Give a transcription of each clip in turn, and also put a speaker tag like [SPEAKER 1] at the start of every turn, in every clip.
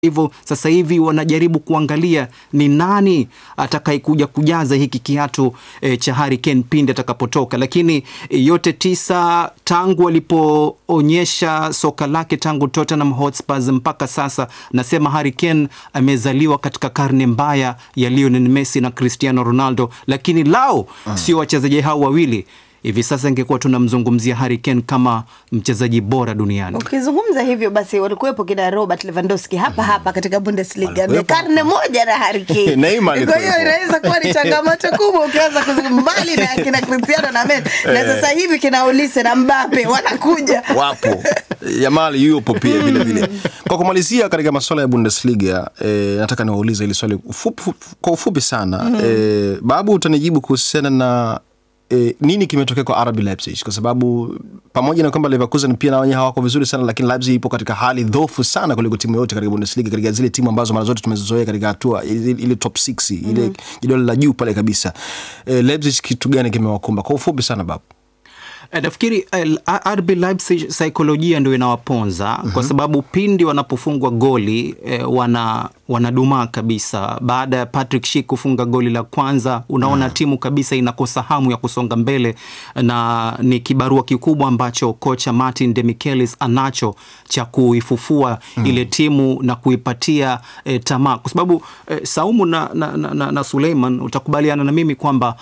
[SPEAKER 1] hivyo sasa hivi wanajaribu kuangalia ni nani atakayekuja kujaza hiki kiatu e, cha Harry Kane pindi atakapotoka. Lakini e, yote tisa tangu alipoonyesha soka lake tangu Tottenham Hotspurs mpaka sasa, nasema Harry Kane amezaliwa katika karne mbaya ya Lionel Messi na Cristiano Ronaldo, lakini lao sio wachezaji hao wawili hivi sasa ingekuwa tunamzungumzia Harry Kane kama mchezaji bora duniani.
[SPEAKER 2] Ukizungumza hivyo basi, walikuwepo kina Robert Lewandowski hapa hapa katika Bundesliga ni
[SPEAKER 3] Walikuwepo.
[SPEAKER 2] karne moja na Harry Kane.
[SPEAKER 3] Neymar
[SPEAKER 2] Kwa hiyo
[SPEAKER 3] alikuwepo.
[SPEAKER 2] inaweza kuwa ni changamoto kubwa ukianza kuzungumza mbali na kina Cristiano na Messi na sasa hivi kina Olise na Mbappe wanakuja
[SPEAKER 3] wapo Yamal yupo pia vile vile. Kwa kumalizia katika masuala ya Bundesliga eh, nataka niwaulize hili swali ufupi, kwa ufupi sana eh, Babu, utanijibu kuhusiana na eh, nini kimetokea kwa RB Leipzig, kwa sababu pamoja na kwamba Leverkusen pia na wenyewe hawako vizuri sana, lakini Leipzig ipo katika hali dhoofu sana kuliko timu yote katika Bundesliga, katika zile timu ambazo mara zote tumezizoea katika hatua ile, ile top 6 ile jedwali la juu pale kabisa. Eh, Leipzig kitu gani kimewakumba kwa ufupi sana Babu?
[SPEAKER 1] Eh, Nafikiri eh, RB Leipzig saikolojia ndio inawaponza kwa sababu pindi wanapofungwa goli eh, wana wanadumaa kabisa. Baada ya Patrick Schick kufunga goli la kwanza, unaona timu kabisa inakosa hamu ya kusonga mbele, na ni kibarua kikubwa ambacho kocha Martin Demichelis anacho cha kuifufua ile timu na kuipatia eh, tamaa, kwa sababu eh, Saumu na, na, na, na, na Suleiman utakubaliana na mimi kwamba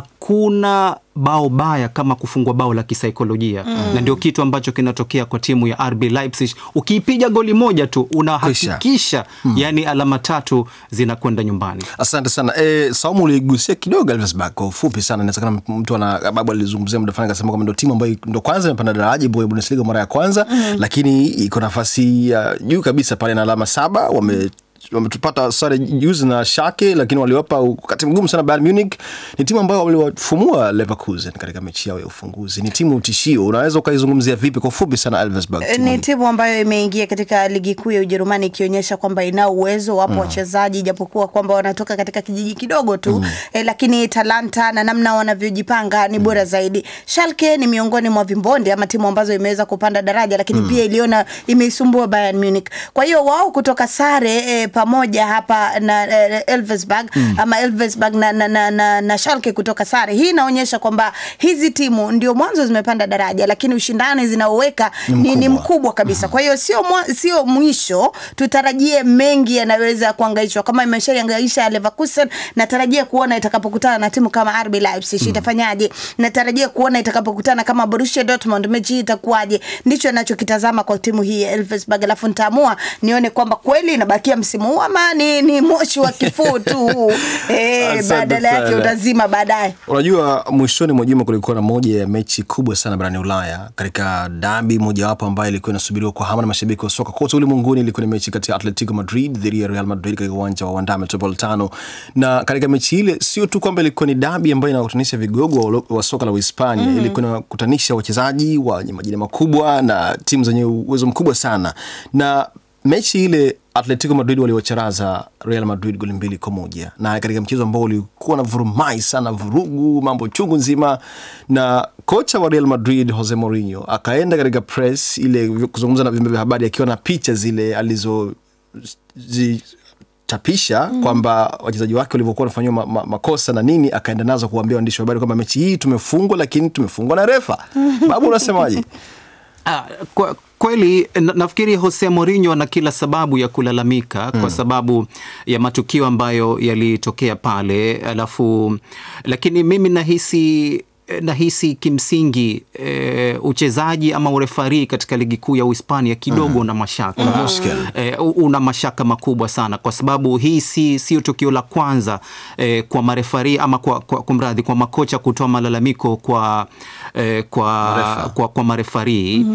[SPEAKER 1] hakuna bao baya kama kufungwa bao la kisaikolojia na ndio kitu ambacho kinatokea kwa timu ya RB Leipzig. Ukiipiga goli moja tu unahakikisha yani alama tatu zinakwenda nyumbani.
[SPEAKER 3] Asante sana e, Saumu uligusia kidogo Elversberg kwa ufupi sana. Inawezekana mtu ana babu alizungumzia muda fulani akasema kwamba ndo timu ambayo ndo kwanza imepanda daraja ipo Bundesliga mara ya kwanza lakini iko nafasi ya juu kabisa pale na alama saba wame wametupata sare juzi na Schalke, lakini waliwapa wakati mgumu sana Bayern Munich. Ni timu ambayo waliwafumua Leverkusen katika mechi yao ya ufunguzi. Ni timu tishio, unaweza ukaizungumzia vipi kwa ufupi sana Elversberg? timu
[SPEAKER 2] ni
[SPEAKER 3] hii?
[SPEAKER 2] timu ambayo imeingia katika ligi kuu ya Ujerumani ikionyesha kwamba ina uwezo. Wapo wachezaji japokuwa kwamba wanatoka katika kijiji kidogo tu eh, lakini talanta na namna wanavyojipanga ni bora zaidi. Schalke ni miongoni mwa vimbonde ama timu ambazo imeweza kupanda daraja, lakini pia iliona imeisumbua Bayern Munich. Kwa hiyo wao kutoka sare eh, pamoja hapa na eh, Elversberg ama Elversberg na, na, na, na, na Schalke kutoka sare, hii inaonyesha kwamba hizi timu ndio mwanzo zimepanda daraja, lakini ushindani zinaoweka ni, ni
[SPEAKER 3] mkubwa.
[SPEAKER 2] mkubwa kabisa. Kwa hiyo sio mwa- sio mwisho, tutarajie mengi yanaweza kuangaishwa kama imeshaiangaisha Leverkusen. Natarajia kuona itakapokutana na timu kama RB Leipzig itafanyaje. Natarajia kuona itakapokutana kama Borussia Dortmund mechi hii itakuwaje. Ndicho ninachokitazama kwa timu hii ya Elversberg, alafu nitaamua nione kwamba kweli inabakia msimu huu ama ni, ni moshi wa kifuu tu eh,
[SPEAKER 3] Asante
[SPEAKER 2] badala yake
[SPEAKER 3] sana.
[SPEAKER 2] utazima baadaye.
[SPEAKER 3] Unajua, mwishoni mwa juma kulikuwa na moja ya mechi kubwa sana barani Ulaya katika dabi mojawapo ambayo ilikuwa inasubiriwa kwa hamu na mashabiki wa soka kote ulimwenguni. Ilikuwa ni mechi kati ya Atletico Madrid dhidi ya Real Madrid katika uwanja wa Wanda Metropolitano, na katika mechi ile sio tu kwamba ilikuwa ni dabi ambayo inakutanisha vigogo wa, wa soka la Uhispania ilikuwa inakutanisha wachezaji wenye majina makubwa na timu zenye uwezo mkubwa sana na mechi ile Atletico Madrid waliwacharaza Real Madrid goli mbili kwa moja na katika mchezo ambao ulikuwa na vurumai sana, vurugu, mambo chungu nzima, na kocha wa Real Madrid Jose Mourinho akaenda katika press ile kuzungumza na vyombo vya habari akiwa na picha zile alizo zi, chapisha kwamba wachezaji wake walivyokuwa wanafanyiwa ma, ma, makosa na nini, akaenda nazo kuwaambia waandishi wa habari kwamba mechi hii tumefungwa, lakini tumefungwa na refa. Babu, unasemaje?
[SPEAKER 1] Ah, kwa, kweli na, nafikiri Jose Mourinho ana kila sababu ya kulalamika kwa sababu ya matukio ambayo yalitokea pale, alafu lakini mimi nahisi nahisi kimsingi e, uchezaji ama urefari katika ligi kuu ya Uhispania kidogo una mashaka
[SPEAKER 3] Una mushkil.
[SPEAKER 1] e, una mashaka makubwa sana kwa sababu hii si sio tukio la kwanza e, kwa marefari ama kwa, kwa, kwa mradhi kwa makocha kutoa malalamiko kwa, e, kwa,
[SPEAKER 3] Marefa.
[SPEAKER 1] kwa, kwa marefari